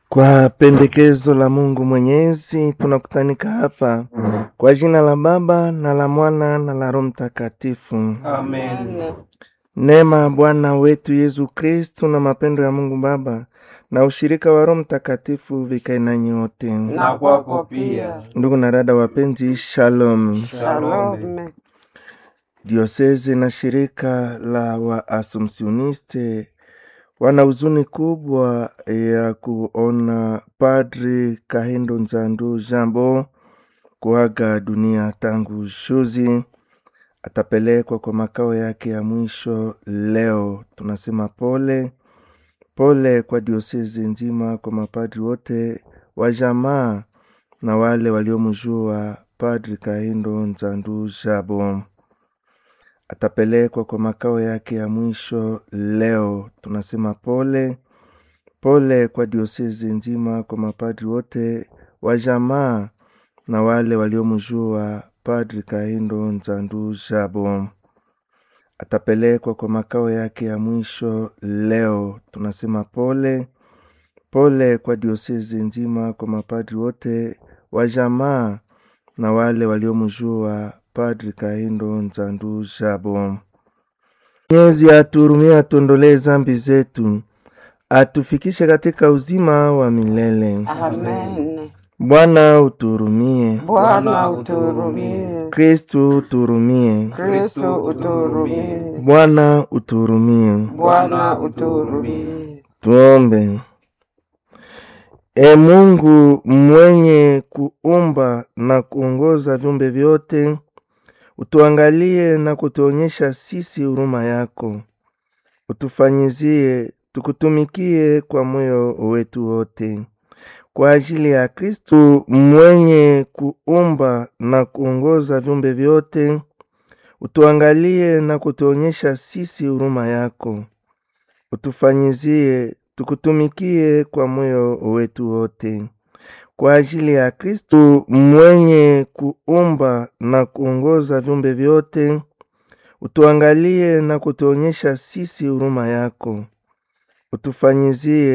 Kwa pendekezo la Mungu Mwenyezi tunakutanika hapa kwa jina la Baba na la Mwana na la Roho Mtakatifu. Amen. Neema ya Bwana wetu Yesu Kristu na mapendo ya Mungu Baba na ushirika wa Roho Mtakatifu vikae nanyi wote. Na kwako pia. Ndugu na dada wapenzi, shalom. Shalom. Diosezi na shirika la Waasumsioniste wana huzuni kubwa ya kuona Padri Kahindo Nzandu Jambo kuaga dunia tangu juzi. Atapelekwa kwa makao yake ya mwisho leo. Tunasema pole pole kwa diosezi nzima, kwa mapadri wote wa jamaa na wale waliomjua Padri Kahindo Nzandu Jabo atapelekwa kwa makao yake ya mwisho leo. Tunasema pole pole kwa diosezi nzima, kwa mapadri wote wa jamaa na wale waliomjua Padri Kahindo Nzandu Jabo atapelekwa kwa makao yake ya mwisho leo. Tunasema pole pole kwa diosezi nzima, kwa mapadri wote wa jamaa na wale waliomjua Padri Kahindo Nzandu Jabo. Mwenyezi atuhurumie, atuondolee zambi zetu, atufikishe katika uzima wa milele. Amen. Bwana utuhurumie. Bwana utuhurumie. Kristu utuhurumie. Kristo utuhurumie. Bwana utuhurumie. Bwana utuhurumie. Tuombe. E Mungu mwenye kuumba na kuongoza viumbe vyote, utuangalie na kutuonyesha sisi huruma yako, utufanyizie tukutumikie kwa moyo wetu wote, kwa ajili ya Kristu mwenye kuumba na kuongoza viumbe vyote, utuangalie na kutuonyesha sisi huruma yako, utufanyizie tukutumikie kwa moyo wetu wote, kwa ajili ya Kristu mwenye kuumba na kuongoza viumbe vyote, utuangalie na kutuonyesha sisi huruma yako, utufanyizie